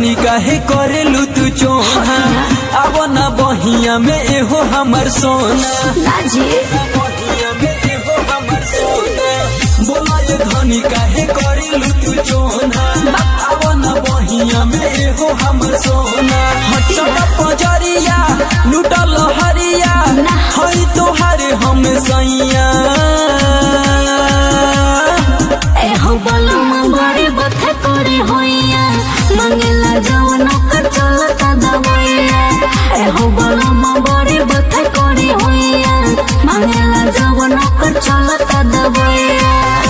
धनी काहे करेलू तू चोहा अब ना बहिया में एहो हमर सोना नाजी बहिया में एहो हमर सोना बोला ये धनी काहे करेलू तू चोना अब ना बहिया में एहो हमर सोना हटक पजरिया लुटल हरिया हई तोहारे हम सैया ए हो बलम बड़े बथे करे होइया मंगेला जवन कर चलता दवैया ए हो बलम बड़े बथे करे होइया मंगेला जवन कर चलता दवैया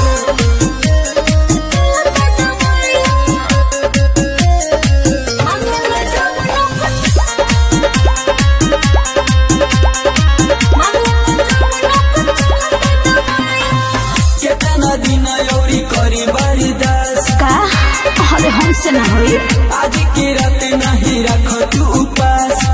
केतना दिन औरी करी बरदास का अरे हमसे ना होई आज के रात नहीं रख तू उपास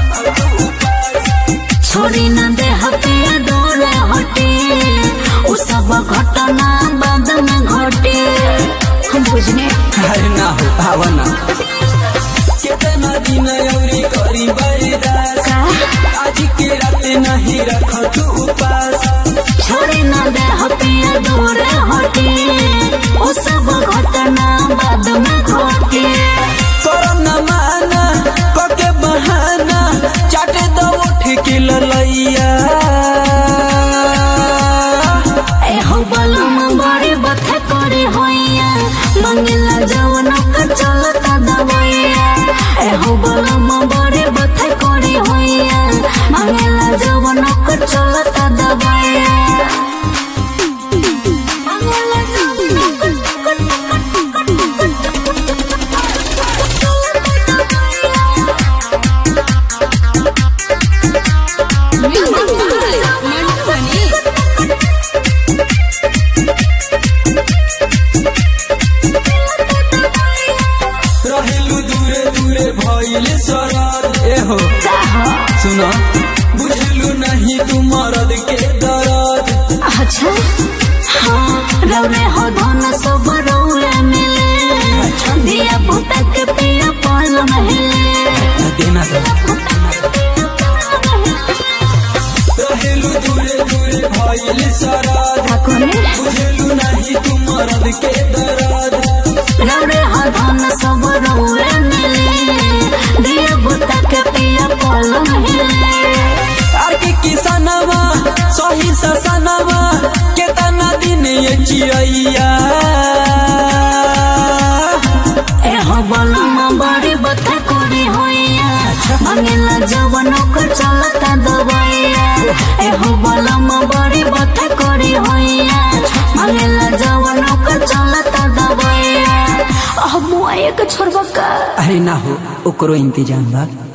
छोड़ी न दे हटे डोरे हटे उ सब घटना बाद में घटे हम बुझने अरे ना हो भावना केतना दिन औरी करी बरदास का आज के रात नहीं रख तू उपास छोड़ी न दे हटे डोरे हटे उ सब घटना बाद में घटे करम न माना कके बहाना चाटे दो उठ के ललैया ए हो बलम बड़े बथे करे होइया मंगला जवन का चलता दवैया ए हो बलम बड़े बथे करे होइया मंगला जवन का चलता दवैया मंगला जवन रहेलू दूरे दूरे भइल सरद एहो सुन बुझलू नहीं तू मरद के दर्द अच्छा हाँ रौरे हो धन सब रौरे मिले दिया पुता के पिया पाल महले देना रहेलू दूरे दूरे भइल सरद ठाकुर बुझलू नहीं तू मरद के दर्द रौरे हो धन सब रौरे मिले दिया पुता के पिया पाल महले आर के किसनवा सही ससनवा केतना दिन ये चिड़ैया ए हो बलम बड़ी बता कोरी होइया मंगला जवन कर चलता दवैया ए हो बलम बड़ी बता कोरी होइया मंगला जवन कर चलता दवैया अब मुआ एक छोड़बा का अरे ना हो ओकरो इंतजाम बा